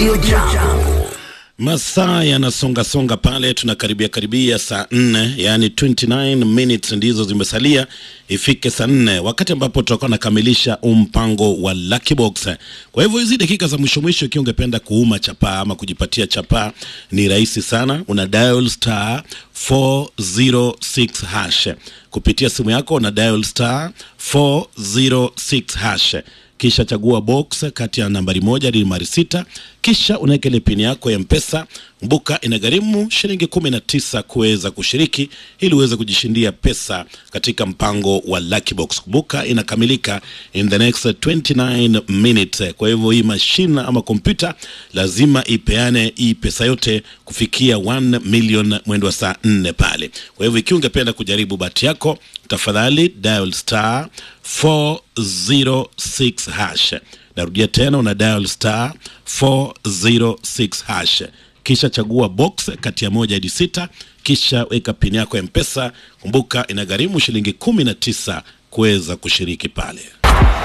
Radio Jambo. Masaa yanasongasonga pale, tunakaribia karibia saa nne, yani 29 minutes ndizo zimesalia ifike saa nne, wakati ambapo tutakuwa nakamilisha mpango wa Lucky Box. Kwa hivyo hizi dakika za mwisho mwisho, ikiwa ungependa kuuma chapaa ama kujipatia chapaa, ni rahisi sana, una dial star 406 hash kupitia simu yako, una dial star 406 hash kisha chagua box kati ya nambari moja hadi nambari sita kisha unaweka ile pini yako ya mpesa kumbuka inagharimu shilingi kumi na tisa kuweza kushiriki ili uweze kujishindia pesa katika mpango wa Lucky Box kumbuka inakamilika in the next 29 minutes kwa hivyo hii mashine ama kompyuta lazima ipeane hii pesa yote kufikia 1 million mwendo wa saa nne pale kwa hivyo ikiwa ungependa kujaribu bahati yako tafadhali dial star 406 hash narudia tena una dial star 406 hash kisha chagua box kati ya moja hadi sita kisha weka pini yako ya mpesa kumbuka inagharimu shilingi kumi na tisa kuweza kushiriki pale